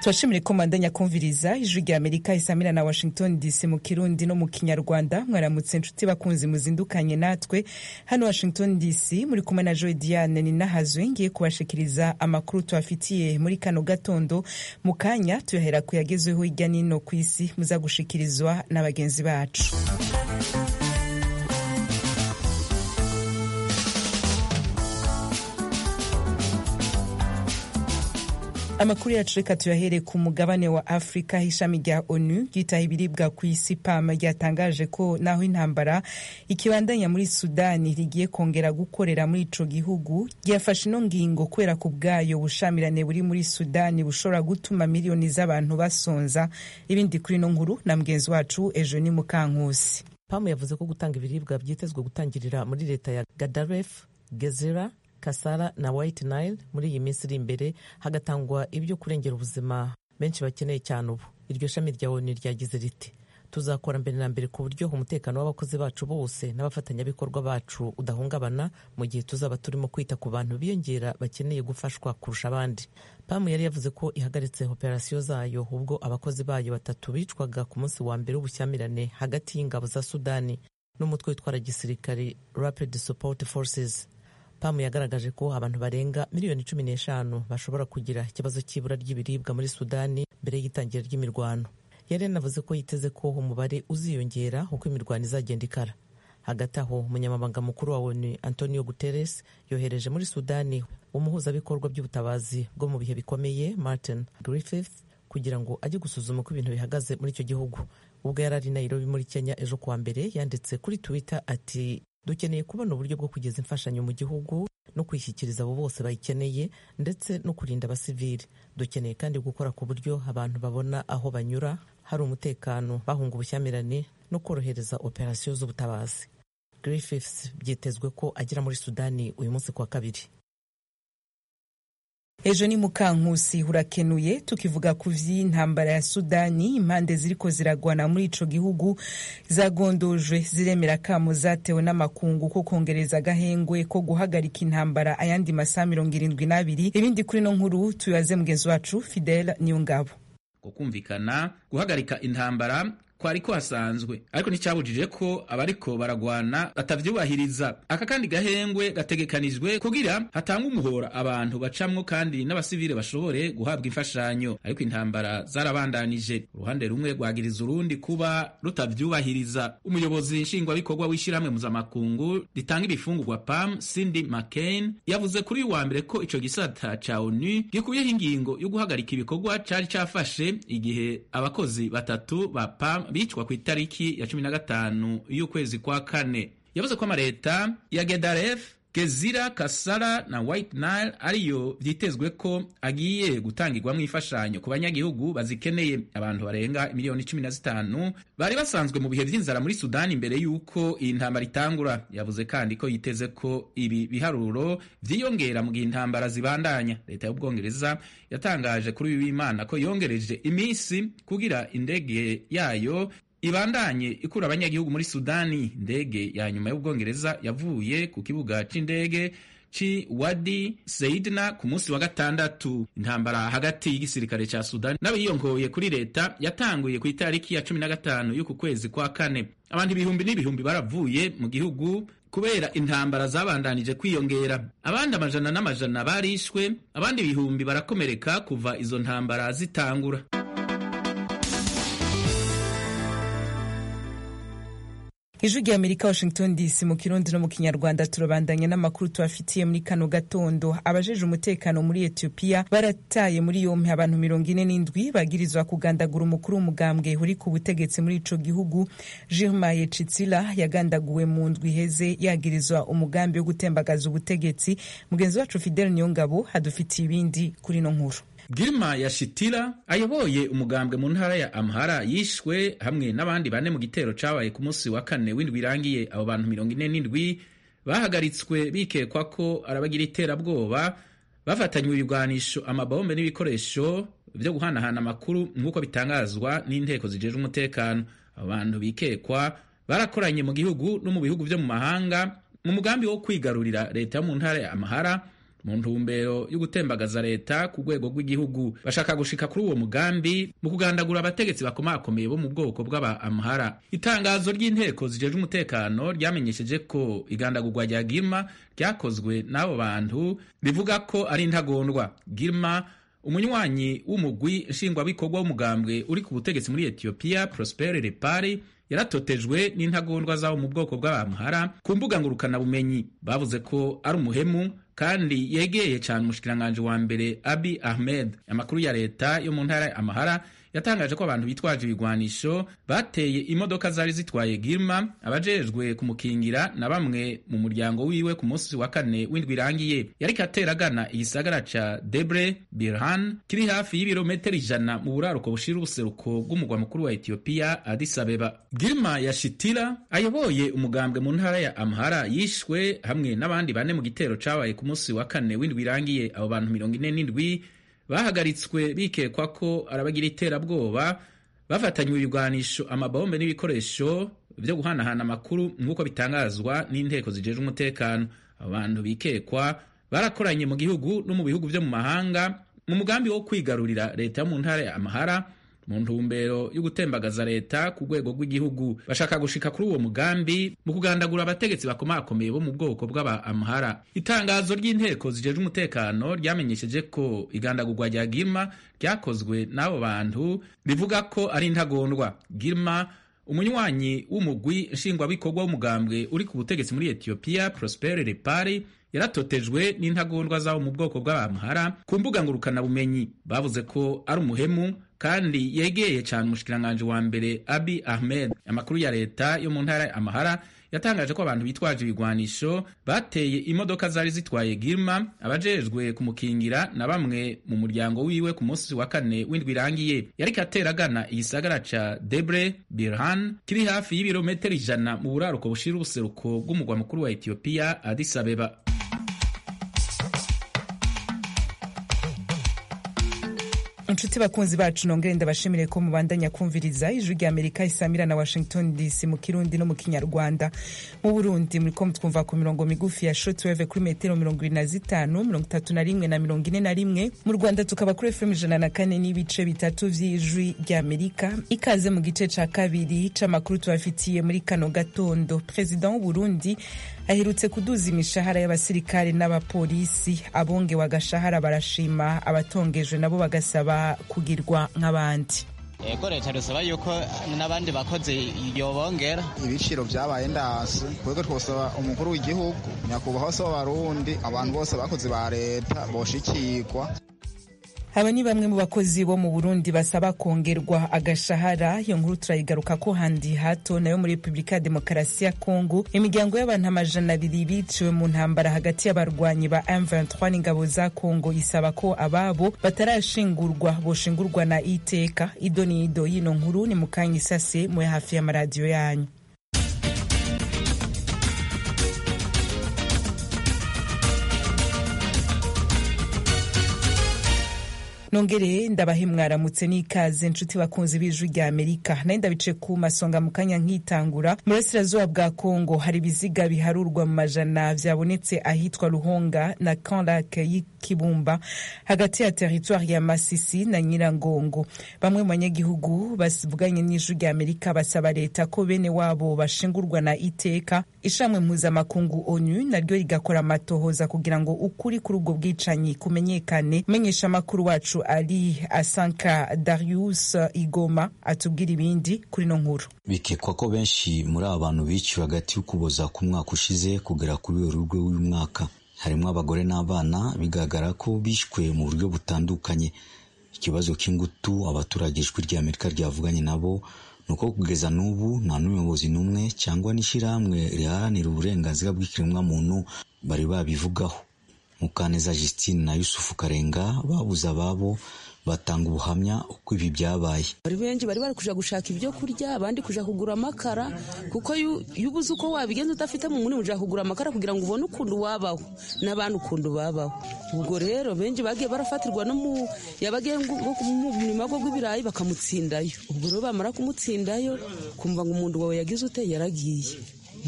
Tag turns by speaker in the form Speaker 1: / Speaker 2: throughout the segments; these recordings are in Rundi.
Speaker 1: turashimire ko mandanya kumviriza ijwi rya amerika isamira na washington dc mu kirundi no mu kinyarwanda mwaramutse inshuti bakunzi muzindukanye natwe hano washington dc muri kumwe na joy diane ninahazwe ngiye kubashikiriza amakuru tubafitiye muri kano gatondo mu kanya tuyahera ku yagezweho hirya n'ino ku isi muza gushikirizwa na bagenzi bacu amakuru yacu reka tuyahere ku mugabane wa afurika ishami rya onu ryitaho ibiribwa ku isi pam ryatangaje ko naho intambara ikibandanya muri sudani rigiye kongera gukorera muri ico gihugu ryafashe ino ngingo kubera ku bwayo bushamirane buri muri sudani bushobora gutuma miliyoni z'abantu basonza ibindi kuri ino nkuru na mugenzi wacu ejo ni mukankusi
Speaker 2: pamu yavuze ko gutanga ibiribwa byitezwe gutangirira muri leta ya gadaref gezera kasara na white nile muri iyi minsi iri imbere hagatangwa ibyo kurengera ubuzima benshi bakeneye cyane ubu iryo shami rya onu ryagize riti tuzakora mbere na mbere ku buryo umutekano w'abakozi bacu bose n'abafatanyabikorwa bacu udahungabana mu gihe tuzaba turimo kwita ku bantu biyongera bakeneye gufashwa kurusha abandi pamu yari yavuze ko ihagaritse operasiyo zayo ubwo abakozi bayo batatu bicwaga ku munsi wa mbere w'ubushyamirane hagati y'ingabo za sudani n'umutwe witwara gisirikari rapid support forces pamu yagaragaje ko abantu barenga miliyoni cumi n'eshanu bashobora kugira ikibazo cy'ibura ry'ibiribwa muri sudani mbere y'itangira ry'imirwano yari yanavuze ko yiteze ko umubare uziyongera uko imirwano izagenda ikara hagati aho umunyamabanga mukuru wa onu antonio guterres yohereje muri sudani umuhuzabikorwa by'ubutabazi bwo mu bihe bikomeye martin griffith kugira ngo ajye gusuzuma uko ibintu bihagaze muri icyo gihugu ubwo yari ari nairobi muri kenya ejo kuwa mbere yanditse kuri twitter ati dukeneye kubona uburyo bwo kugeza imfashanyo mu gihugu no kwishyikiriza abo bose bayikeneye ndetse no kurinda abasivili dukeneye kandi gukora ku buryo abantu babona aho banyura hari umutekano bahunga ubushyamirane no korohereza operasiyo z'ubutabazi griffiths byitezwe ko agera muri sudani uyu munsi kuwa kabiri
Speaker 1: ejo ni mukankusi urakenuye tukivuga ku vy'intambara ya sudani impande ziriko ziragwana muri ico gihugu zagondojwe ziremera kamo zatewe n'amakungu ko kongereza agahengwe ko guhagarika intambara ayandi masaha mirongo irindwi n'abiri ibindi kuri no nkuru tubibaze mugenzi wacu fidel niyongabo
Speaker 3: kukumvikana guhagarika intambara kwari kuhasanzwe ariko nticyabujije ko abariko baragwana batavyubahiriza aka kandi gahengwe gategekanijwe kugira hatanga umuhora abantu bacamwo kandi n'abasivile bashobore guhabwa imfashanyo ariko intambara zarabandanije uruhande rumwe rwagiriza urundi kuba rutavyubahiriza umuyobozi nshingwabikorwa w'ishyirahamwe mpuzamakungu ritanga ibifungurwa pam cindy mccain yavuze kuri uyu wa mbere ko ico gisata ca onu gikuyeho ingingo yo guhagarika ibikorwa cari cafashe igihe abakozi batatu ba pam bicwa ku itariki ya cumi na gatanu y'ukwezi kwa kane yavuze ko amaleta ya gedaref gezira kasara na white nile ariyo vyitezwe ko agiye gutangirwamwo imfashanyo ku banyagihugu bazikeneye abantu barenga miliyoni cumi na zitanu bari basanzwe mu bihe vy'inzara muri sudani imbere y'uko iyi ntambara itangura yavuze kandi ko yiteze ko ibi biharuro vyiyongera mu gihe intambara zibandanya leta y'ubwongereza yatangaje kuri uyu w'imana ko yongereje iminsi kugira indege yayo ibandanye ikura abanyagihugu muri sudani indege ya nyuma y'ubwongereza yavuye ku kibuga c'indege ci wadi seidna ku munsi wa gatandatu intambara hagati y'igisirikare ca sudani n'abiyongoye kuri leta yatanguye ku itariki ya cumi na gatanu y'uku kwezi kwa kane abantu ibihumbi n'ibihumbi baravuye mu gihugu kubera intambara zabandanije kwiyongera abandi amajana n'amajana barishwe abandi ibihumbi barakomereka kuva izo ntambara zitangura
Speaker 1: ijwi rya amerika washington dc mu kirundi no mu kinyarwanda turabandanya n'amakuru tubafitiye muri kano gatondo abajeje umutekano muri etiyopiya barataye muri yompi abantu mirongo ine n'indwi bagirizwa kugandagura umukuru w'umugambwe uri ku butegetsi muri ico gihugu jirmaye citsila yagandaguwe mu ndwi iheze yagirizwa umugambi wo gutembagaza ubutegetsi mugenzi wacu fidel niyongabo hadufitiye ibindi kuri no nkuru
Speaker 3: Girma Yashitira ayoboye umugambwe mu ntara ya Amhara yishwe hamwe n'abandi bane mu gitero cabaye ku munsi wa kane w'indwi irangiye abo bantu mirongo ine n'indwi bahagaritswe bikekwa ko arabagira iterabwoba bafatanywe ibigwanisho amabombe n'ibikoresho vyo guhanahana amakuru nk'uko bitangazwa n'inteko zijejwe umutekano abo bantu bikekwa barakoranye mu gihugu no mu bihugu vyo mu mahanga mu mugambi wo kwigarurira leta yo mu ntara ya Amhara mu ntumbero yo gutembagaza leta ku rwego rw'igihugu bashaka gushika kuri uwo mugambi mu kugandagura abategetsi bakomakomeye bo mu bwoko bw'aba amhara itangazo ry'inteko zijejwe umutekano ryamenyesheje ko igandagurwa rya girma ryakozwe n'abo bantu rivuga ko ari intagondwa girma umunywanyi w'umugwi nshingwabikorwa w'umugambwe uri ku butegetsi muri etiyopiya prospere repari yaratotejwe n'intagondwa zabo mu bwoko bw'abamhara ku mbuga ngurukanabumenyi bavuze ko ari umuhemu kandi yegeye cyane umushikiranganji wa mbere abi ahmed amakuru ya leta yo mu ntara ya amahara yatangaje ko abantu bitwaje ibigwanisho bateye imodoka zari zitwaye girma abajejwe kumukingira na bamwe mu muryango wiwe ku munsi wa kane w'indwi irangiye yariko atera agana igisagara ca debre birhan kiri hafi y'ibirometero ijana mu buraruko bushira ubuseruko bw'umugwa mukuru wa etiyopiya addis abeba girma ya shitira ayoboye umugambwe mu ntara ya amhara yishwe hamwe n'abandi bane mu gitero cabaye ku munsi wa kane w'indwi irangiye abo bantu mirongo ine n'indwi bahagaritswe bikekwa ko arabagira iterabwoba bafatanywe ibigwanisho amabombe n'ibikoresho byo guhanahana amakuru nk'uko bitangazwa n'inteko zijejwe umutekano abo bantu bikekwa barakoranye mu gihugu no mu bihugu byo mu mahanga mu mugambi wo kwigarurira leta yo mu ntara ya amahara mu ntumbero yo gutembagaza leta ku rwego rw'igihugu bashaka gushika kuri uwo mugambi mu kugandagura abategetsi bakomakomeye bo mu bwoko bw'aba amhara itangazo ry'inteko zijejwe umutekano ryamenyesheje ko igandagurwa rya girma ryakozwe n'abo bantu rivuga ko ari intagondwa girma umunywanyi w'umugwi nshingwabikorwa w'umugambwe uri ku butegetsi muri etiyopiya prospere repari yaratotejwe n'intagondwa zabo mu bwoko bw'abamhara ku mbuga ngurukanabumenyi bavuze ko ari umuhemu kandi yegeye cyane umushikiranganji wa mbere abi ahmed amakuru ya leta yo mu ntara ya amahara yatangaje ko abantu bitwaje ibigwanisho bateye imodoka zari zitwaye girma abajejwe kumukingira na bamwe mu muryango wiwe ku munsi wa kane w'indwi irangiye yariko atera agana igisagara ca debre birhan kiri hafi y'ibirometero ijana mu buraruko bushira ubuseruko bw'umugwa mukuru wa etiyopiya addis abeba
Speaker 1: inshuti bakunzi bacu nongere ndabashimire ko mubandanya kumviriza ijwi rya amerika isamira na washington dc mu kirundi no mu kinyarwanda mu burundi muriko mutwumva ku mirongo migufi ya shortwave kuri metero mirongo ibiri na zitanu mirongo itatu na rimwe na mirongo ine na rimwe mu rwanda tukaba kuri fm ijana na kane n'ibice bitatu vy'ijwi rya amerika ikaze mu gice ca kabiri c'amakuru tubafitiye muri kano gatondo perezida w'uburundi aherutse kuduza imishahara y'abasirikare n'abapolisi abongewe agashahara barashima abatongejwe nabo bagasaba kugirwa nk'abandi
Speaker 4: ego leta dusaba yuko n'abandi bakozi yobongera
Speaker 5: ibiciro vyabaye ndasi twebwe twosaba umukuru w'igihugu nyakubahwa se w'abarundi abantu bose bakozi ba leta boshikirwa
Speaker 1: aba ni bamwe mu bakozi bo mu burundi basaba kongerwa agashahara iyo nkuru turayigaruka ko handi hato nayo muri repubulika ya demokarasi ya kongo imiryango y'abantu amajana abiri biciwe mu ntambara hagati y'abarwanyi ba M23 n'ingabo za kongo isaba ko ababo batarashingurwa boshingurwa na iteka ido ni ido y'ino nkuru ni mukanya isase muri hafi y'amaradiyo yanyu nongere ndabahe mwaramutse n'ikaze nshuti bakunzi b'ijwi rya amerika naye ndabice ku masonga mu kanya nkitangura mu burasirazuba bwa kongo hari ibiziga biharurwa mu majana vyabonetse ahitwa ruhonga na kanlake y'ikibumba hagati ya teritwari ya masisi na nyirangongo bamwe mu banyagihugu bavuganye n'ijwi rya amerika basaba leta ko bene wabo bashingurwa na iteka ishamwe mpuzamakungu onu naryo rigakora amatohoza kugira ngo ukuri kuri ubwo bwicanyi kumenyekane menyesha amakuru wacu ari asanka darius igoma atubwira ibindi kuri no nkuru
Speaker 6: bikekwa ko benshi muri aba bantu biciwe hagati y'ukuboza ku mwaka ushize kugera kuri werurwe w'uyu mwaka harimo abagore n'abana bigaragara ko bishwe mu buryo butandukanye ikibazo cy'ingutu abaturage ijwi rya amerika ryavuganye nabo ni uko kugeza n'ubu nta n'umuyobozi n'umwe cyangwa n'ishyirahamwe riharanira uburenganzira bw'ikiremwamuntu bari babivugaho mukaneza justine na yusufu karenga babuze ababo batanga ubuhamya uko ibi byabaye
Speaker 7: bari benshi bari bari kuja gushaka ibyo kurya abandi kuja kugura amakara kuko iyo ubuze uko wabigenza udafite mu muri uja kugura amakara kugira ngo ubone ukuntu wabaho n'abandi ukuntu babaho ubwo rero benshi bagiye barafatirwa no mu yabagiye nko mu murima gwo gw'ibirayi bakamutsindayo ubwo rero bamara kumutsindayo kumva ngo umuntu wawe yagize ute yaragiye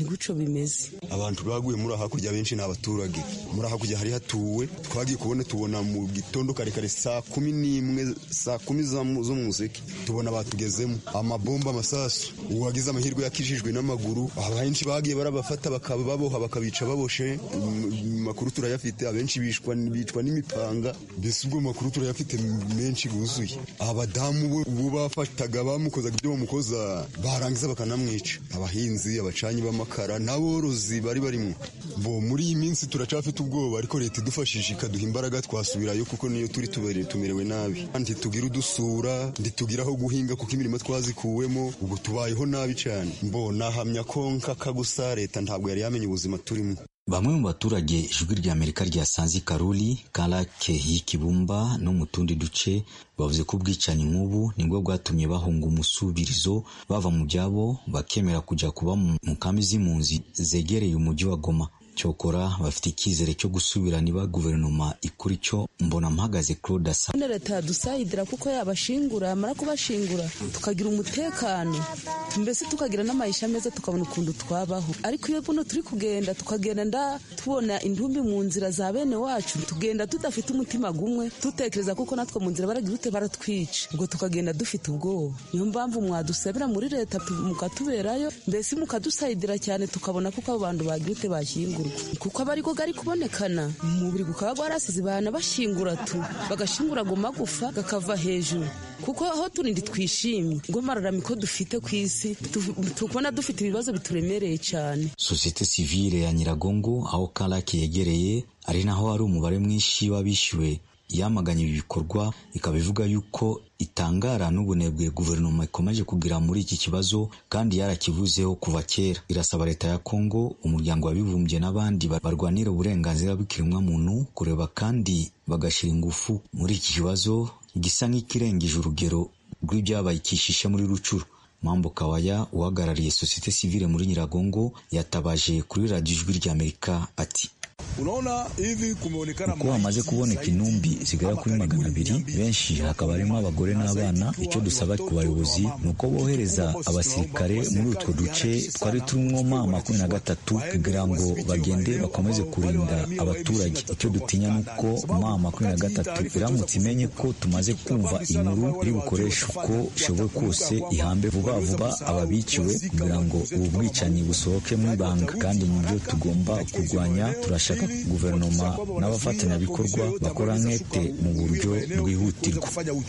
Speaker 7: ni guco bimeze
Speaker 8: abantu baguye muri hakurya benshi ni abaturage muri hakurya hari hatuwe twagiye kubona tubona mu gitondo kare kare saa kumi n'imwe saa kumi zo mu museke tubona batugezemo amabomba amasasu uwagize amahirwe yakijijwe n'amaguru abenshi bagiye barabafata bakaba baboha bakabica baboshe makuru turayafite abenshi bicwa n'imipanga mbese ubwo makuru turayafite menshi buzuye abadamu bo bafataga bamukozaga ibyo bamukoza barangiza bakanamwica abahinzi abacanyi b'amakara n'aborozi bari barimo bo muri iyi minsi turacafite ubwoba ariko leta idufashije ikaduha imbaraga twasubirayo kuko niyo turi tumerewe nabi ntitugira udusura ntitugira aho guhinga kuko imirimo twazikuwemo ubu tubayeho nabi cyane mbo nahamya ko nkaka gusa leta ntabwo yari yamenye ubuzima turimo
Speaker 6: bamwe mu baturage ijwi rya amerika ryasanze i karuri karake y'ikibumba no mu tundi duce bavuze ko ubwicanyi nk'ubu nibwo bwatumye bahunga umusubirizo bava mu byabo bakemera kujya kuba mu kambi z'impunzi zegereye umujyi wa goma cyokora bafite icyizere cyo gusubira niba guverinoma ikora icyo mbona mpagaze claude asa
Speaker 7: none leta yadusayidira kuko yabashingura yamara kubashingura tukagira umutekano mbese tukagira n'amayisha meza tukabona ukuntu twabaho ariko iyo buno turi kugenda tukagenda nda tubona indumbi mu nzira za bene wacu tugenda tudafite umutima gumwe dutekereza kuko natwe mu nzira baragira ute baratwica ubwo tukagenda dufite ubwoba niyo mpamvu mwadusabira muri leta mukatuberayo mbese mukadusayidira cyane tukabona kuko abo bantu bagira ute bashyingura kuko aba ariko gari kubonekana umubiri gukaba gwarasize bana bashingura tu bagashingura ago magufa gakava hejuru kuko aho turindi twishimye ngo mararamiko dufite ku isi tukubona dufite ibibazo bituremereye cyane
Speaker 6: sosiyete sivile ya nyiragongo aho karake yegereye ari naho hari umubare mwinshi w'abishyuwe yamaganye ibi bikorwa ikaba ivuga yuko itangara n'ubunebwe guverinoma ikomeje kugira muri iki kibazo kandi yarakivuzeho kuva kera irasaba leta ya kongo umuryango wabibumbye n'abandi barwanira uburenganzira bw'ikiremwamuntu kureba kandi bagashyira ingufu muri iki kibazo gisa nk'ikirengeje urugero rw'ibyabaye ikishishe muri rucuru mambo kawaya uhagarariye sosiyete sivile muri nyiragongo yatabaje kuri radiyo ijwi ry'amerika ati
Speaker 9: uko hamaze kuboneka intumbi zigera kuri magana abiri benshi hakaba harimo abagore n'abana icyo dusaba ku bayobozi ni uko bohereza abasirikare muri utwo duce twari turimo ma makumyabiri na gatatu kugira ngo bagende bakomeze kurinda abaturage icyo dutinya ni uko ma makumyabiri na gatatu iramutse imenye ko tumaze kumva inkuru iri bukoresha uko ishoboye kose ihambe vuba vuba ababiciwe kugira ngo ubu bwicanyi busohoke mu ibanga kandi nibyo tugomba kurwanya turashaka guverinoma n'abafatanyabikorwa bakora nkete mu buryo bwihutirwa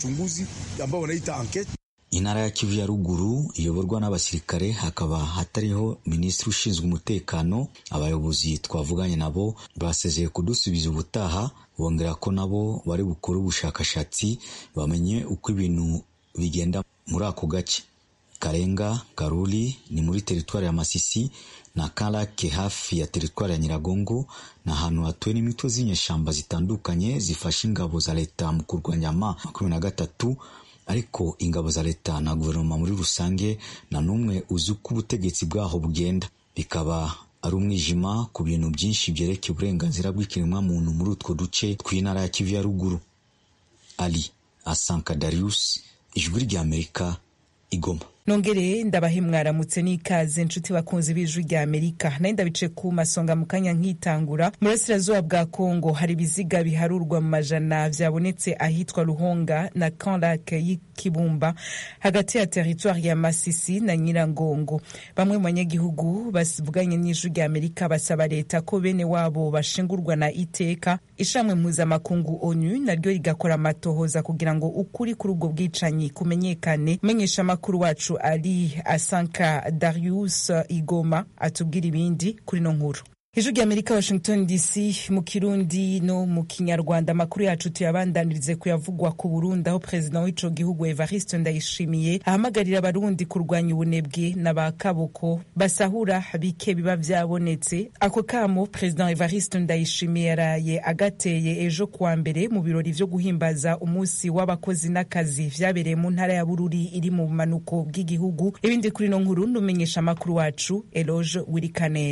Speaker 6: intara ya kivu ya ruguru iyoborwa n'abasirikare hakaba hatariho minisitiri ushinzwe umutekano abayobozi twavuganye nabo basezeye kudusubiza ubutaha bongera ko nabo bari bukore ubushakashatsi bamenye uko ibintu bigenda muri ako gace karenga karuri ni muri teritwari ya masisi na karake hafi ya teritwari ya nyiragongo ni ahantu hatuwe n'imitwe z'inyeshyamba zitandukanye zifasha ingabo za leta mu kurwanya ma makumyabiri na gatatu ariko ingabo za leta na guverinoma muri rusange nta n'umwe uzi uko ubutegetsi bwaho bugenda bikaba ari umwijima ku bintu byinshi byerekeye uburenganzira bw'ikiremwamuntu muri utwo duce tw'intara ya kivu ya ruguru ali asanka darius ijwi ry'amerika igoma
Speaker 1: nongere ndabahe mwaramutse n'ikaze nshuti bakunzi b'ijwi rya amerika nayo ndabice ku masonga mu kanya nkitangura mu burasirazuba bwa kongo hari ibiziga biharurwa mu majana vyabonetse ahitwa ruhonga na kanlake y'ikibumba hagati ya teritwari ya masisi na nyirangongo bamwe mu banyagihugu bavuganye n'ijwi rya amerika basaba leta ko bene wabo bashingurwa na iteka ishamwe mpuzamakungu onu naryo rigakora amatohoza kugira ngo ukuri kuri ubwo bwicanyi kumenyekane menyesha amakuru wacu ari asanka darius igoma atubwira ibindi kuri no nkuru ijwi rya amerika washington dc mu kirundi no mu kinyarwanda amakuru yacu tuyabandanirize kuyavugwa ku burundi aho perezida w'ico gihugu evariste ndayishimiye ahamagarira abarundi kurwanya ubunebwe na ba kaboko basahura bike biba vyabonetse ako kamo perezida evariste ndayishimiye yaraye agateye ejo kuwa mbere mu birori vyo guhimbaza umunsi w'abakozi n'akazi vyabereye mu ntara ya bururi iri mu bumanuko bw'igihugu ibindi kuri no nkuru numenyesha amakuru wacu eloge wirikaneza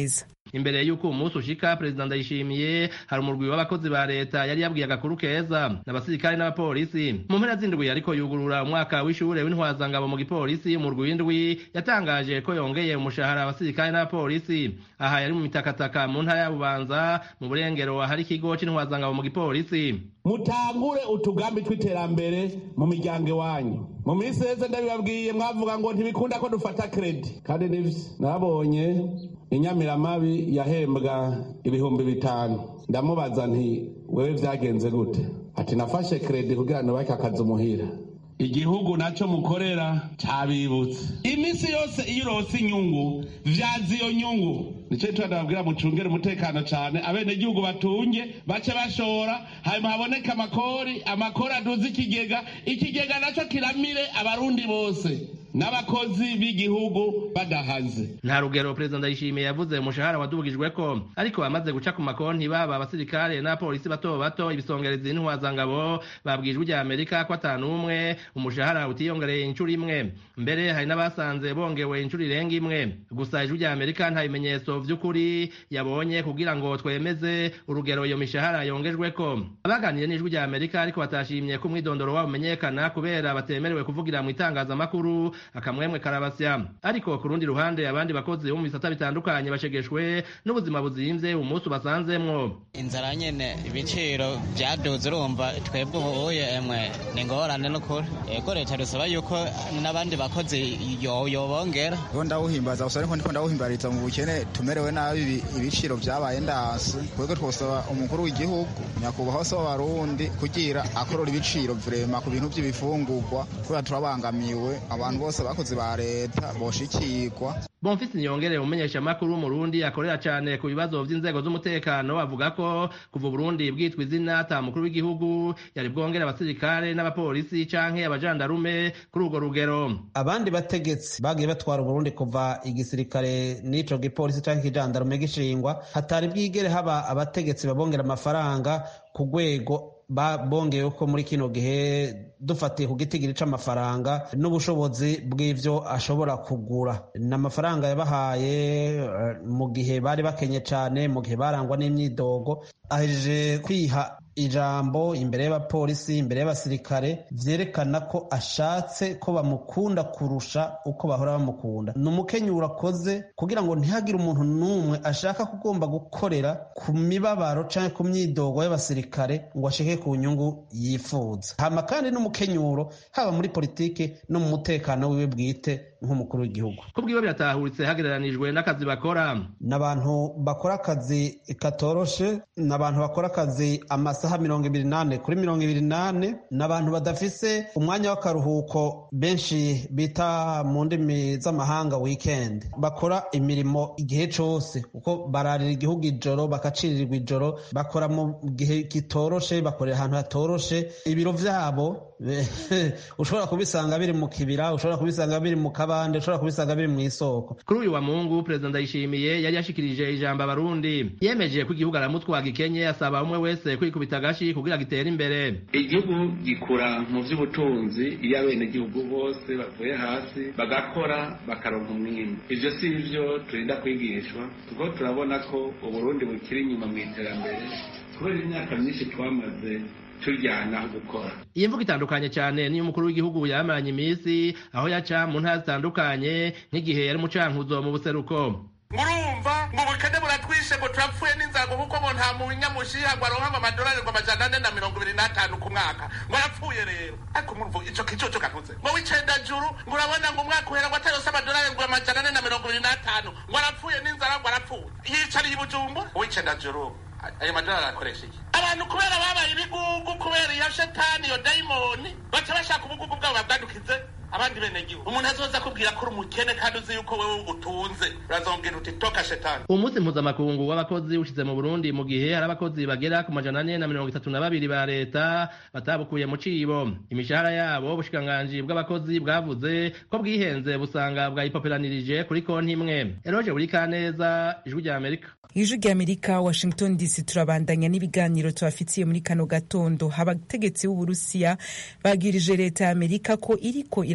Speaker 10: imbere y'uko uwo munsi ushika perezida ndayishimiye hari umurwi w'abakozi ba leta yari yabwiye agakuru keza n'abasirikare n'abapolisi mu mpera z'indwi ariko yugurura umwaka w'ishure w'intwazangabo mu gipolisi umurwi w'indwi yatangaje ko yongeye umushahara abasirikare n'abapolisi aha yari mu mitakataka mu ntara ya bubanza mu burengero ahari ikigo c'intwazangabo mu gipolisi
Speaker 11: mutangure utugambi tw'iterambere mu miryango iwanyu mu minsi yeze ndabibabwiye mwavuga ngo ntibikunda ko dufata kredi kandi nivyo nabonye inyamiramabi yahembwa ibihumbi bitanu ndamubaza nti wewe vyagenze gute ati nafashe kredi kugira nubake akazi umuhira igihugu nacyo mukorera cabibutse iminsi yose iyo urose inyungu vyaza iyo nyungu nico gituma ndababwira mucungere umutekano cane abenegihugu batunge bace bashora hanyuma haboneke amakori amakori aduze ikigega ikigega naco kiramire abarundi bose n'abakozi b'igihugu badahaze
Speaker 10: nta rugero perezida ndayishimiye yavuze umushahara wadubugijweko ariko bamaze guca ku makonti baba abasirikare n'abapolisi bato bato ibisongerezi n'intwazangabo babwijwe rya amerika ko atanumwe umushahara utiyongereye inshuro imwe mbere hari n'abasanze bongewe inshuro irenga imwe gusa ijwi rya amerika nta bimenyetso vy'ukuri yabonye kugira ngo twemeze urugero iyo mishahara yongejweko abaganiriye n'ijwi rya amerika ariko batashimye ko umwidondoro wabo umenyekana kubera batemerewe kuvugira mu itangazamakuru akamwemwe karabasya ariko ku rundi ruhande abandi bakozi bo mu bisata bitandukanye bashegeshwe n'ubuzima buzimvye umunsi ubasanzemwo
Speaker 4: inzara nyene ibiciro vyaduze urumva twebwe ubuye emwe ni ingorane n'ukuri ego leta dusaba yuko n'abandi bakozi yobongera
Speaker 5: bo ndawuhimbaza gusa ariko ndiko ndawuhimbariza mu bukene tumerewe nabi ibiciro vyabaye ndasi twebwe twosaba umukuru w'igihugu nyakubahwa se w'abarundi kugira akorora ibiciro vrema ku bintu vy'ibifungurwa kubera turabangamiwe abantu bose abakozi ba leta boshikirwa
Speaker 10: Bonfisi Niyongere umumenyesha makuru w'umurundi akorera cyane ku bibazo vy'inzego z'umutekano avuga ko kuva Burundi bwitwa izina ata mukuru w'igihugu yari bwongera abasirikare n'abapolisi canke abajandarume kuri urwo rugero
Speaker 12: abandi bategetsi bagiye batwara Burundi kuva igisirikare n'ico gipolisi canke ikijandarume gishingwa hatari bwigere haba abategetsi babongera amafaranga ku rwego bongewe ko muri kino gihe dufatiye ku gitigiri c'amafaranga n'ubushobozi bw'ivyo ashobora kugura ni amafaranga yabahaye mu gihe bari bakenye cane mu gihe barangwa n'imyidogo ahejeje kwiha ijambo imbere y'abapolisi imbere y'abasirikare vyerekana ko ashatse ko bamukunda kurusha uko bahora bamukunda ni umukenyuro akoze kugira ngo ntihagire umuntu n'umwe ashaka kugomba gukorera ku mibabaro canke ku myidogo y'abasirikare ngo ashike ku nyungu yifuza hama kandi n'umukenyuro haba muri politike no mu mutekano wiwe bwite nk'umukuru w'igihugu
Speaker 10: kubwiwe biratahuritse hagereranijwe n'akazi bakora
Speaker 12: n'abantu bakora akazi katoroshe n'abantu bakora akazi amasaha mirongo ibiri nane kuri mirongo ibiri nane n'abantu badafise umwanya w'akaruhuko benshi bita mu ndimi z'amahanga weekend bakora imirimo igihe cose kuko bararira igihugu ijoro bakacirirwa ijoro bakora mu gihe kitoroshe bakorera ahantu hatoroshe ibiro vyabo ushobora kubisanga biri mu kibira ushobora kubisanga biri mu kabande ushobora kubisanga biri mu isoko
Speaker 10: kuri uyu wa mungu perezida ndayishimiye yari yashikirije ijambo abarundi yemeje ko igihugu aramutwaga ikenye asaba umwe wese kwikubita agashi kugira gitere imbere
Speaker 13: igihugu gikura mu vy'ubutunzi iyo abenegihugu bose bavuye hasi bagakora bakaronka umwimbu ivyo si ivyo turinda kwigishwa kuko turabona ko uburundi bukiri inyuma mu iterambere kubera imyaka myinshi twamaze turyana gukora
Speaker 10: iyi mvugo itandukanye cyane niyo umukuru w'igihugu yamaranye iminsi aho yaca mu ntara zitandukanye nk'igihe yari umucankuzo mu buseruko
Speaker 14: murumva ngo ubukene buratwishe ngo turapfuye n'inzara kuko ngo nta munyamushiha ngo aronka amadolari ngo amajana ane na mirongo ibiri n'atanu ku mwaka ngo arapfuye rero ariko murumva ico kicoco kavuze ngo w'icenda juru ngo urabona ngo umwaka uhera ngo atayose amadolari ngo amajana ane na mirongo ibiri n'atanu ngo arapfuye n'inzara ngo arapfuye yicariye i bujumbura w'icenda juru ayo madolari akoresha iki abantu kubera babaye ibigugu kubera iyo shetani iyo dayimoni baca bashaka ubugugu bwabo babwadukize abandi benegihugu umuntu azoza akubwira ko uri umukene kandi uzi yuko wewe utunze urazongera uti toka shetani
Speaker 10: uwo munsi mpuzamakungu w'abakozi ushize mu burundi mu gihe hari abakozi bagera ku majana ane na mirongo itatu na babiri ba leta batabukuye mu cibo imishahara yabo ubushikiranganji bw'abakozi bwavuze ko bwihenze busanga bwayipoperanirije kuri konti imwe eroje buri kaneza ijwi rya amerika
Speaker 1: ijwi rya amerika washington dc turabandanya n'ibiganiro tubafitiye muri kano gatondo abategetsi b'uburusiya bagirije leta ya amerika ko iriko ira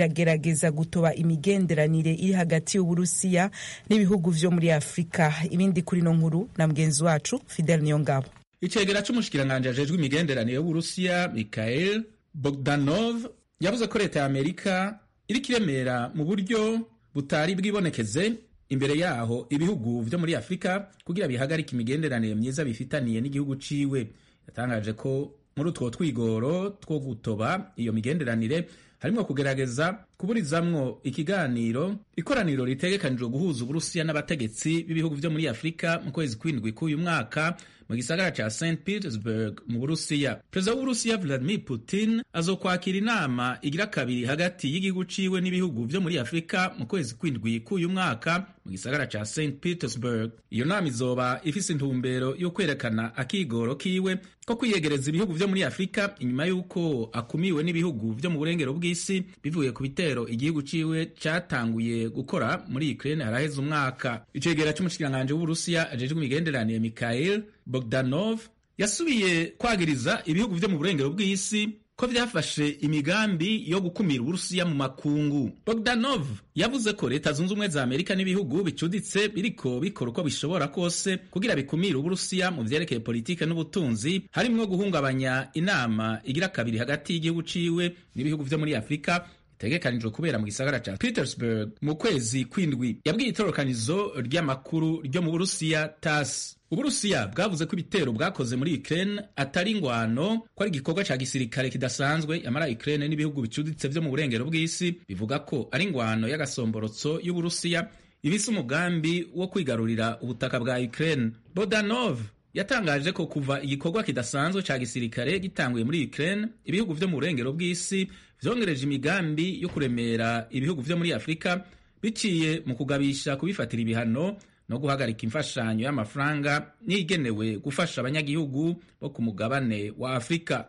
Speaker 1: iragerageza gutoba imigenderanire iri hagati y'uburusiya n'ibihugu vyo muri afurika ibindi kuri no nkuru na mugenzi wacu fidel niyongabo
Speaker 3: icegera c'umushikiranganji ajejwe imigenderanire y'uburusiya mikhail bogdanov yavuze ko leta ya amerika iriko iremera mu buryo butari bwibonekeze imbere yaho ibihugu vyo muri afurika kugira bihagarike imigenderanire myiza bifitaniye n'igihugu ciwe yatangaje ko muri utwo twigoro two gutoba iyo migenderanire harimwo kugerageza kuburizamwo ikiganiro ikoraniro ritegekanijwe guhuza uburusiya n'abategetsi b'ibihugu vyo muri afurika mu kwezi kwindwi k'uyu mwaka mu gisagara ca st petersburg mu burusiya perezida w'uburusiya vladimir putin azokwakira inama igira kabiri hagati y'igihugu ciwe n'ibihugu vyo muri afurika mu kwezi kwindwi k'uyu mwaka mu gisagara ca st petersburg iyo nama izoba ifise intumbero yo kwerekana akigoro kiwe ko kwiyegereza ibihugu vyo muri afurika inyuma y'uko akumiwe n'ibihugu vyo mu burengero bw'isi bivuye ku bitero igihugu ciwe catanguye gukora muri ukraine haraheze umwaka icegera c'umushikiranganji w'uburusiya ajejwe imigenderanire mikhail bogdanov yasubiye kwagiriza ibihugu vyo mu burengero bw'isi ko vyafashe imigambi yo gukumira uburusiya mu makungu bogdanov yavuze ko leta zunze ubumwe za amerika n'ibihugu bicuditse biriko bikora uko bishobora kose kugira bikumire uburusiya mu vyerekeye politike n'ubutunzi harimwo guhungabanya inama igira kabiri hagati y'igihugu ciwe n'ibihugu vyo muri afurika itegekanijwe kubera mu gisagara ca petersburg mu kwezi kwindwi yabwiye itorokanizo ry'amakuru ryo mu burusiya tas uburusiya bwavuze ko ibitero bwakoze muri ukraine atari ingwano ko ari igikorwa ca gisirikare kidasanzwe yamara ukraine n'ibihugu bicuditse vyo mu burengero bw'isi bivuga ko ari ingwano y'agasomborotso y'uburusiya ibise umugambi wo kwigarurira ubutaka bwa ukraine bodanov yatangaje ko kuva igikorwa kidasanzwe ca gisirikare gitanguye muri ukraine ibihugu vyo mu burengero bw'isi vyongereje imigambi yo kuremera ibihugu vyo muri afurika biciye mu kugabisha kubifatira ibihano no guhagarika imfashanyo y'amafaranga n'igenewe gufasha abanyagihugu bo ku mugabane wa afurika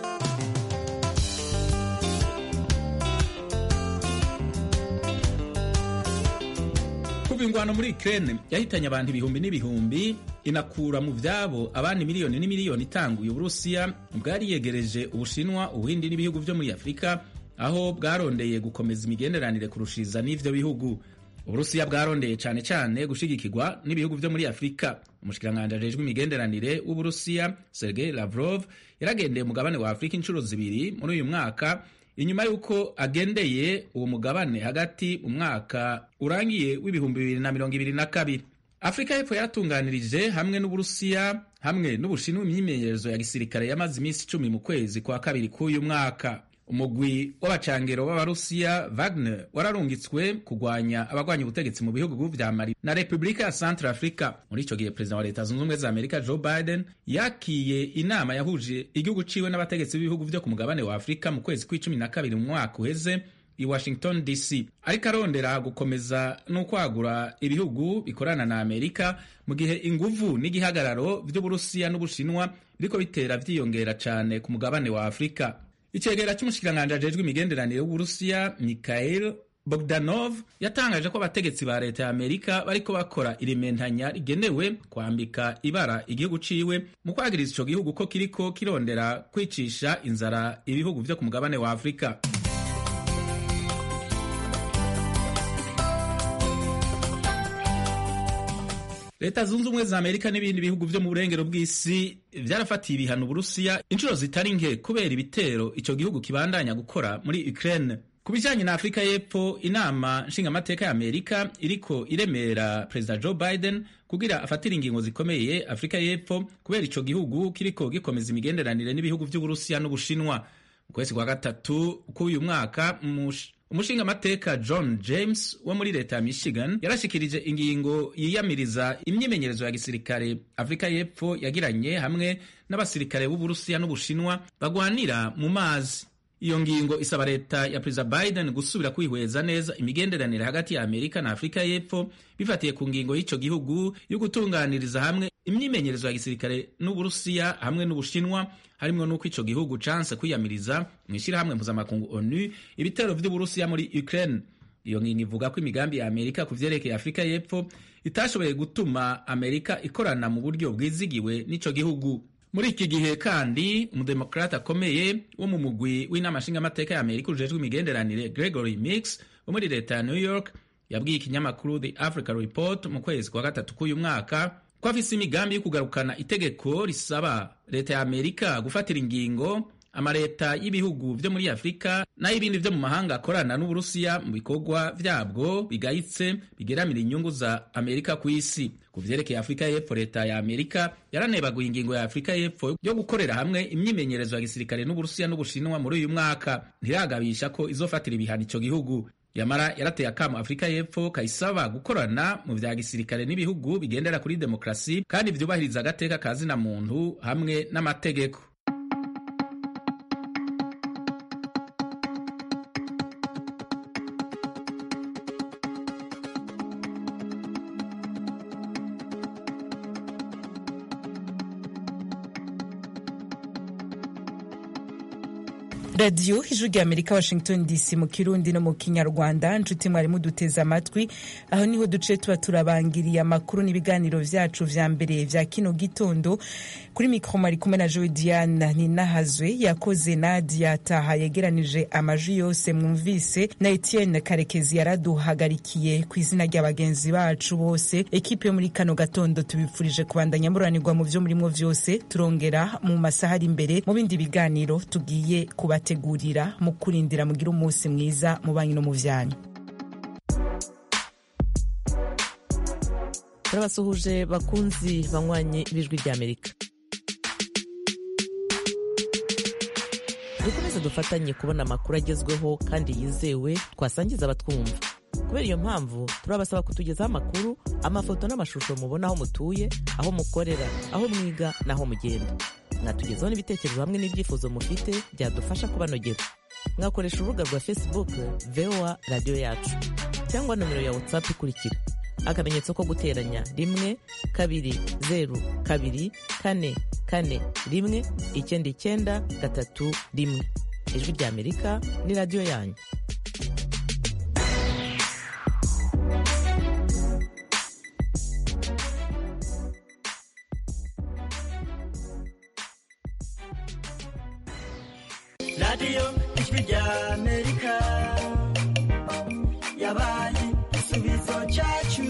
Speaker 3: kuva ingwano muri Ukraine yahitanye abantu ibihumbi n'ibihumbi inakura mu vyabo abandi miliyoni n'imiliyoni itanguye uburusiya bwari yegereje ubushinwa ubuhindi n'ibihugu vyo muri afurika aho bwarondeye gukomeza imigenderanire kurushiriza n'ivyo bihugu uburusiya bwarondeye cane cane gushigikirwa n'ibihugu vyo muri afurika umushikiranganji ajejwe imigenderanire w'uburusiya sergei lavrov yaragendeye umugabane wa afurika inshuro zibiri muri uyu mwaka inyuma y'uko agendeye uwo mugabane hagati mu mwaka urangiye w'ibihumbi bibiri na mirongo ibiri na kabiri afurika y'epfo yaratunganirije hamwe n'uburusiya hamwe n'ubushinwa imyimenyerezo ya gisirikare yamaze iminsi icumi mu kwezi kwa kabiri k'uyu mwaka umugwi w'abacangero b'abarusiya wagner wararungitswe kugwanya abagwanya ubutegetsi mu bihugu vya mali na repubulika ya centre africa muri ico gihe perezida wa leta zunze ubumwe za amerika joe biden yakiye inama yahuje igihugu ciwe n'abategetsi b'ibihugu vyo ku mugabane wa afurika mu kwezi kw'icumi na kabiri mu mwaka uheze i washington dc ariko arondera gukomeza n'ukwagura ibihugu bikorana na amerika mu gihe inguvu n'igihagararo vy'uburusiya n'ubushinwa biriko bitera vyiyongera cane ku mugabane wa afurika icegera c'umushikiranganji ajejwe imigenderanire w'uburusiya mikhail bogdanov yatangaje ko abategetsi ba leta ya amerika bariko bakora irimentanya rigenewe kwambika ibara igihugu ciwe mu kwagiriza ico gihugu ko kiriko kirondera kwicisha inzara ibihugu vyo ku mugabane wa afurika leta zunze ubumwe za amerika n'ibindi bihugu vyo mu burengero bw'isi vyarafatiye ibihano uburusiya inshuro zitari nke kubera ibitero ico gihugu kibandanya gukora muri ukraine ku bijanye na afurika y'epfo inama nshingamateka ya amerika iriko iremera perezida joe biden kugira afatire ingingo zikomeye afurika y'epfo kubera ico gihugu kiriko gikomeza imigenderanire n'ibihugu vy'uburusiya n'ubushinwa mu kwezi kwa gatatu k'uyu mwaka umushingamateka john james wo muri leta ya michigan yarashikirije ingingo yiyamiriza imyimenyerezo ya gisirikare afurika y'epfo yagiranye hamwe n'abasirikare b'uburusiya n'ubushinwa bagwanira mu mazi iyo ngingo isaba leta ya perezida biden gusubira kwihweza neza imigenderanire hagati ya amerika na afurika y'epfo bifatiye ku ngingo y'ico gihugu yo gutunganiriza hamwe imyimenyerezo ya gisirikare n'uburusiya hamwe n'ubushinwa harimwo n'uko ico gihugu canse kwiyamiriza mw'ishirahamwe mpuzamakungu onu ibitero vy'uburusiya muri ukraine iyo ngingo ivuga ko imigambi ya amerika ku vyerekeye afurika y'epfo itashoboye gutuma amerika ikorana mu buryo bwizigiwe n'ico gihugu muri iki gihe kandi umudemokrate akomeye wo mu mugwi w'inama nshingamateka ya amerika ujejwe imigenderanire gregory mix wo muri leta ya new york yabwiye ikinyamakuru the africa report mu kwezi kwa gatatu k'uyu mwaka ko afise imigambi yo kugarukana itegeko risaba leta ya amerika gufatira ingingo amaleta y'ibihugu vyo muri afurika n'ay'ibindi vyo mu mahanga akorana n'uburusiya mu bikorwa vyabwo bigayitse bigeramira inyungu za amerika ku isi ku vyerekeye afurika y'epfo leta ya amerika yaranebaguye ingingo ya afurika y'epfo yo gukorera hamwe imyimenyerezo ya gisirikare n'uburusiya n'ubushinwa muri uyu mwaka ntiragabisha ko izofatira ibihano ico gihugu yamara yarateye akamo afurika y'epfo kayisaba gukorana mu vya gisirikare n'ibihugu bigendera kuri demokarasi kandi vyubahiriza agateka ka zina muntu hamwe n'amategeko
Speaker 1: radiyo ijwi rya amerika washington dc mu kirundi no mu kinyarwanda nshuti mwari muduteze amatwi aho niho duce tuba turabangiriye amakuru n'ibiganiro vyacu vya mbere vya kino gitondo kuri mikro mwari kumwe na joe diana ninahazwe yakoze nadia taha yegeranije amajwi yose mwumvise na etienne karekezi yaraduhagarikiye ku izina rya bagenzi bacu bose ekipe yo muri kano gatondo tubipfurije kubandanya muranirwa mu vyo murimwo vyose turongera mu masaha ari imbere mu bindi biganiro tugiye kuba kubategurira mu kurindira mugira umunsi mwiza mu banki no mu vyanyu
Speaker 2: turabasuhuje bakunzi banywanyi b'ijwi ry'amerika dukomeze dufatanye kubona amakuru agezweho kandi yizewe twasangiza abatwumva kubera iyo mpamvu turabasaba kutugezaho amakuru amafoto n'amashusho mubona aho mutuye aho mukorera aho mwiga n'aho mugenda mwatugezaho n'ibitekerezo hamwe n'ibyifuzo mufite byadufasha kubanogera mwakoresha urubuga rwa facebook voa radiyo yacu cyangwa nomero ya whatsapp ikurikira akamenyetso ko guteranya rimwe kabiri zeru kabiri kane kane rimwe icyenda icyenda gatatu rimwe ijwi rya amerika ni radiyo yanyu
Speaker 15: radiyo ijwi rya amerika yabaye igisubizo cyacu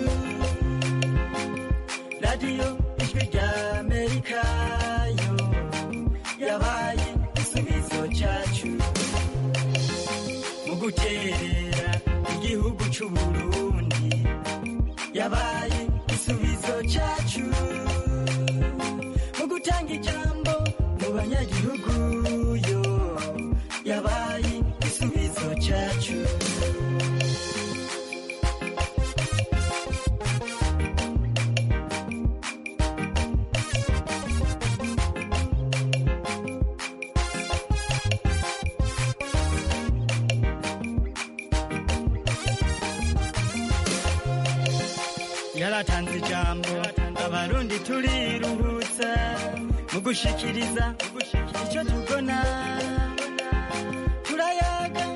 Speaker 15: radiyo ijwi rya amerika yo yabaye igisubizo cyacu mu guterera igihugu cy'u burundi yabaye igisubizo cyacu mu gutanga ijambo mu banyagihugu yo yabaye igisubizo cyacu yaratanze ijambo abarundi turiruhutsa mu gushikiriza icyo tubona turayaga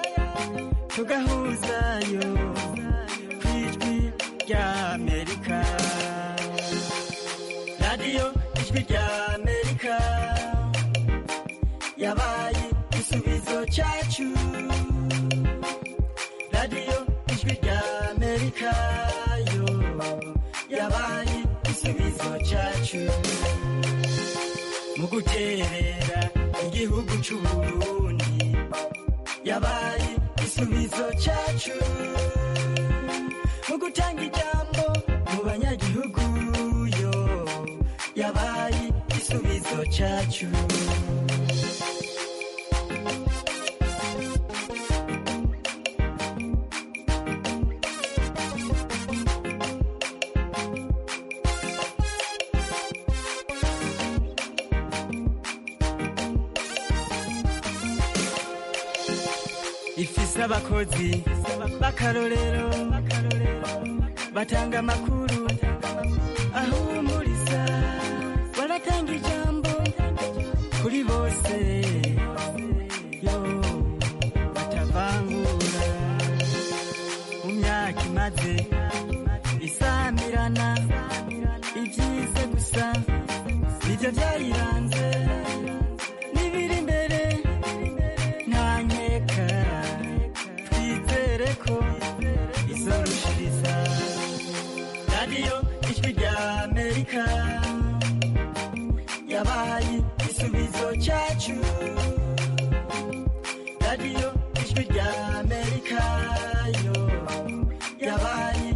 Speaker 15: tugahuzayo ku ijwi rya amerika radiyo ijwi rya amerika yabaye igisubizo cyacu radiyo ijwi rya amerika yo yabaye igisubizo cyacu mu guterera igihugu cy'u burundi yabaye igisubizo cyacu mu gutanga ijambo mu banyagihugu yo yabaye igisubizo cyacu ifise abakozi b'akarorero batanga amakuru ahumuriza baratanga ijambo kuri bose yo batavangura mu myaka imaze isamirana ibyiza gusa nibyo byayiranze radiyo ijwi rya amerika yabaye igisubizo cyacu radiyo ijwi rya amerika yo yabaye